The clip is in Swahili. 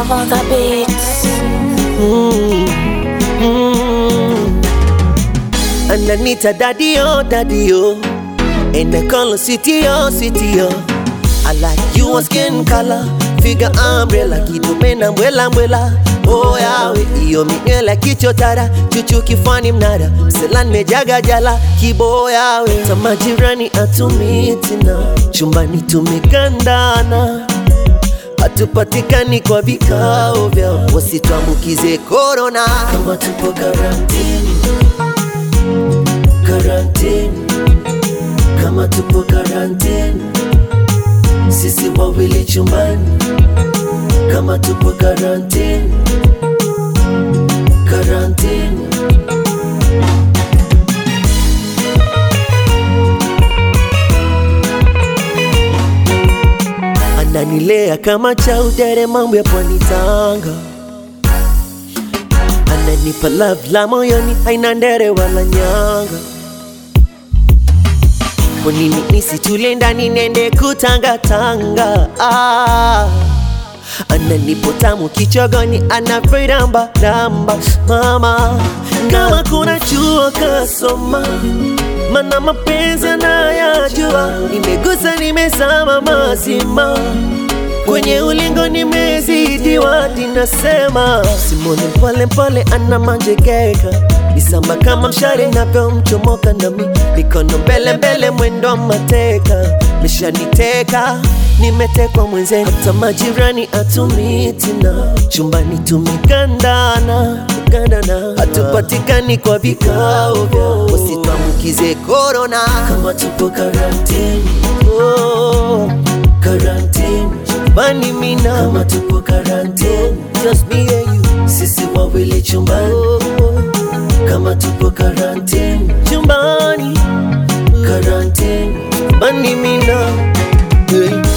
Lava the beats. Mm, mm. Ananita daddy-o, daddy-o And I call her city-o, city-o I like you on skin color Figure umbrella Kidume na mbwela mbwela Oh yawe Iyo minywela kichotara Chuchu kifani mnara Mselan mejaga jala Kibo yawe Tamajirani atumitina Chumbani tumekandana hatupatikani kwa vikao vyao, wasituambukize korona. Kama tupo karantini, karantini, kama tupo karantini, sisi wawili chumbani. Kama tupo karantini, karantini. ananilea kama chaudere mambo ya pwani Tanga, ananipa love la moyoni, haina ndere wala nyanga. Kwa nini nisitule ndani nende kutangatanga? Ah, ananipo tamu kichogoni, anaviramba ramba mama, kama kuna chuo kasoma mana mapenzi nayajua, nimegusa nimezama mazima kwenye ulingo nimezidiwa, ninasema simone pole pole ana manjegeka nisamba kama mshale navyomchomoka nami mikono mbele mbele mwendo wa mateka meshaniteka nimetekwa mwenzenu hata majirani atumitina chumbani tumekandana kandana hatupatikani kwa vikao vyao wasituambukize korona kama tupo karantini oh, karantini chumbani mina kama tupo karantini just me and you sisi wawili chumbani oh, kama tupo karantini chumbani karantini chumbani mina hey.